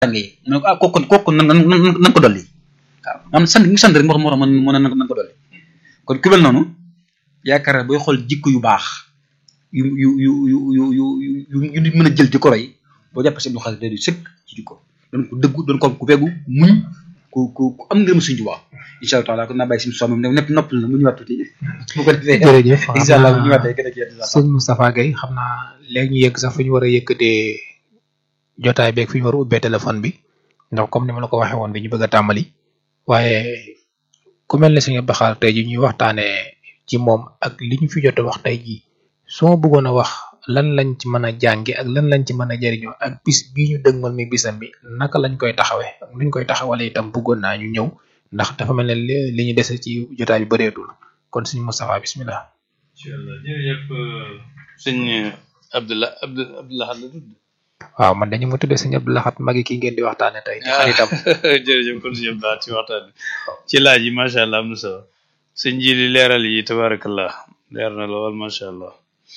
jàngee mu ne ko ah kooku kooku nan nan nan ko dolli waaw maanaam sant ñu sant rek moo tax moo tax mën mën nan ko dolli kon ku mel noonu yaakaar naa booy xool jikko yu baax yu yu yu yu yu yu yu yu nit mën a jël di ko roy boo jàppee seen xaalis day du sëkk ci jikko doon ko dëggu doon ko ku fegu muñ ku ku ku am ngërëm suñu Tuubaa incha allah taala kon naa bàyyi suñu soom ne nepp noppal na mu ñëwaat tuuti bu ko defee jërëjëf incha allah bu ñëwaatee gën a kii sëñ Moustapha Gueye xam naa léegi ñu yëgg sax fu ñu war a yëkkatee jotaay beeg fi ñu war a ubbee téléphone bi ndax comme ni ma la ko waxee woon bi ñu bëgg a tàmbali waaye ku mel ne sëñ Abdou Khadre tey ji ñuy waxtaanee ci moom ak li ñu fi jot a wax tey jii su ma bëggoon a wax lan lañ ci mën a jànge ak lan lañ ci mën a jëriñoo ak bis bii ñu dëgmal mi bisam bi naka lañ koy taxawee ak nuñ koy taxawalee itam bëggoon naa ñu ñëw ndax dafa mel ne li ñu dese ci jotaay bi bëreetul kon sëñ Moustapha bismillah incha allah jërëjëf sëñ Abdullah Abdou Abdullah la tudd. waaw man dañu ma tuddee sëñ Abdou Lahad magi ki ngeen di waxtaane tey di xaritam jërëjëf kon sëñ Abdou Lahad ci waxtaan bi ci laaj yi macha allah am na solo sëñ ji li leeral yi tabarakallah leer na lool macha allah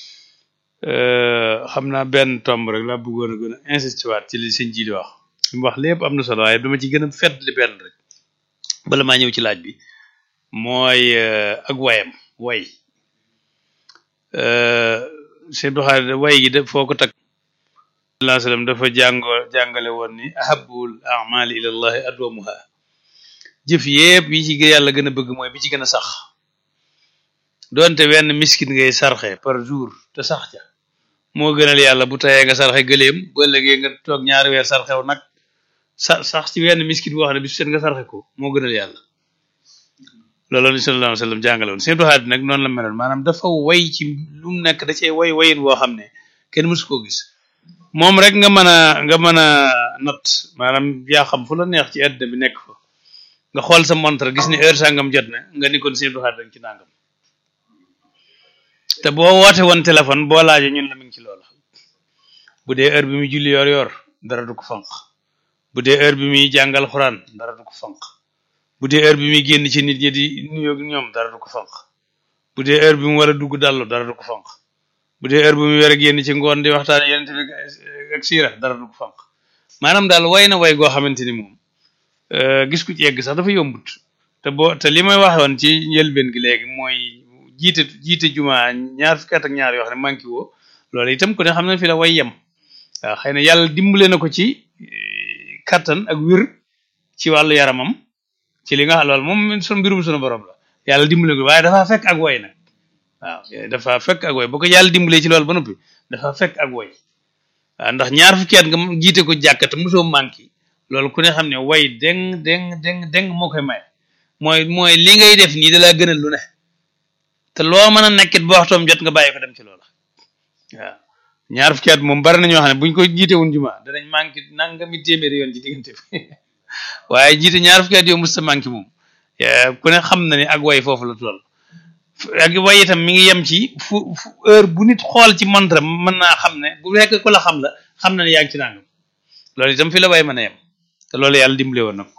xam naa benn tomb rek laa bëggoon a gën a insisté waat ci li sëñ ji di wax li mu wax lépp am na solo waaye dama ci gën a fedd li benn rek bala maa ñëw ci laaj bi mooy ak wayam way sëñ Abdou Khadre way gi def foo ko takk sallallahu alayhi wasallam dafa jàngoo jàngale woon ni ahabul amali ila llahi adwamuha jëf yépp yi ci yàlla gën a bëgg mooy bi ci gën a sax doonte wenn miskin ngay sarxe par jour te sax ca moo gënal yàlla bu tayee nga sarxe gëléem bu ëllëgee nga toog ñaari weer sarxew nag sa sax ci wenn miskin boo xam ne bis seen nga sarxe ko moo gënal yàlla loolu ni sallallahu alayhi wasallam jàngale woon seen doxaat nag noonu la meloon maanaam dafa way ci lu mu nekk da cee way wayin boo xam ne kenn mësu koo gis moom rek nga mën a nga mën a not maanaam yaa xam fu la neex ci àddina bi nekk fa nga xool sa montre gis ni heure sangam jot na nga ni kon seen doxaat rek ci nangam te boo woote woon téléphone boo laajee ñun la mi ngi ci loola bu dee heure bi muy julli yor yor dara du ko fanq bu dee heure bi muy jàngal xuraan dara du ko fanq bu dee heure bi muy génn ci nit ñi di nuyoo ñoom dara du ko fanq bu dee heure bi mu war a dugg dallu dara du ko fanq bu dee heure bu mu war a génn ci ngoon di waxtaane yeneen bi ak siira dara du ko fanq maanaam daal way na way goo xamante ni moom gis ku ci yegg sax dafa yombut te boo te li may waxoon ci njëlbeen gi léegi mooy jiite jiite juma ñaar fukki at ak ñaar yoo xam ne manqué woo loolu itam ku ne xam ne fi la way yem waaw xëy na yàlla dimbale na ko ci kattan ak wir ci wàllu yaramam ci li nga xam loolu moom sun mbirum sunu borom la yàlla dimbale ko waaye dafa fekk ak way nag waaw dafa fekk ak way bu ko yàlla dimbalee ci loolu ba noppi dafa fekk ak way waaw ndax ñaar fukki at nga jiite ko jàkkate mosoo manqué loolu ku ne xam ne way deng deng deng deng moo koy may mooy mooy li ngay def nii da laa gënal lu ne te loo mën a nekkit ba waxtoom jot nga bàyyi ko dem ci loola waaw ñaar fukki at moom bari na ñoo xam ne buñ ko jiite woon juma danañ manqué nangami téeméeri yoon ci diggante bi waaye jiite ñaar fukki at yow musta manqué moom ku ne xam na ne ak way foofu la toll ak way itam mi ngi yem ci fu fu heure bu nit xool ci montre mën naa xam ne bu fekk ku la xam la xam na ne yaa ngi ci nangam loolu itam fi la way mën a yem te loolu yàlla dimbale woon na ko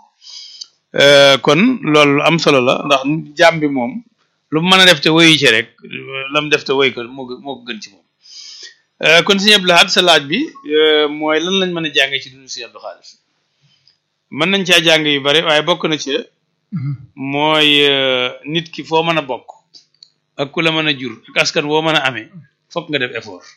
kon loolu am solo la ndax jàmm bi moom lu mu mën a def te woyu ci rek la mu def te woy ko moo moo ko gën ci moom kon Sëñ Abdou Lahad sa laaj bi mooy lan lañ mën a jàngee ci dundu Sëñ Abdou Khadre mën nañ caa jàng yu bari waaye bokk na ci mooy nit ki foo mën a bokk ak ku la mën a jur ak askan woo mën a amee fokk nga def effort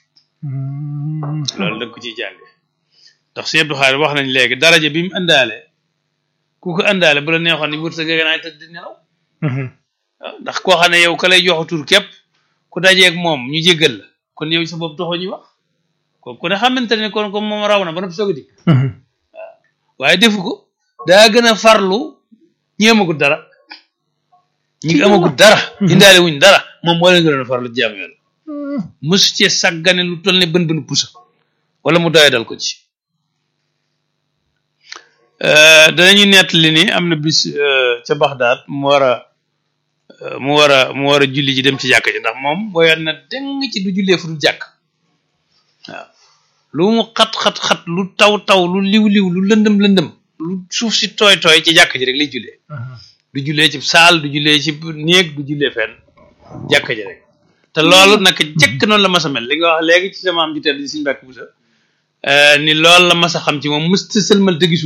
loolu da nga ko ciy jànge ndax Sëñ Abdou Khadre wax nañ léegi daraja bi mu indaale ku ko indaale bu la neexoon ni wut sa gëgënaay tëdd di nelaw ndax koo xam ne yow ka lay jox tur képp ku dajeeg moom ñu jéggal la kon yow sa bopp taxoo ñuy wax kon ku ne xamante ne kon comme moom raw na ba noppi soog a dikk waaw waaye defu ko daa gën a farlu ñi amagut dara ñi amagut dara indaale wuñ dara moom moo leen gën a farlu jaam yoon mësu cee sàggane lu toll ne bën bën pusa wala mu doye dal ko ci danañu nettali ni am na bis ca Baxdaad mu war a mu war a mu war a julli ji dem ci jàkk ji ndax moom booyoon na deng ci du jullee fu du jàkk waaw lu mu xat-xat-xat lu taw taw lu liw-liw lu lëndëm lëndëm lu suuf si tooy tooy ci jàkk ji rek lay jullee du jullee ci saal du jullee ci néeg du jullee fenn jàkk ji rek te loolu naka jëkk noonu la mas a mel li nga wax léegi ci sama am ji tedd di suñu bàkk bu sa ni loolu la mas a xam ci moom mësta sëlmal te gisu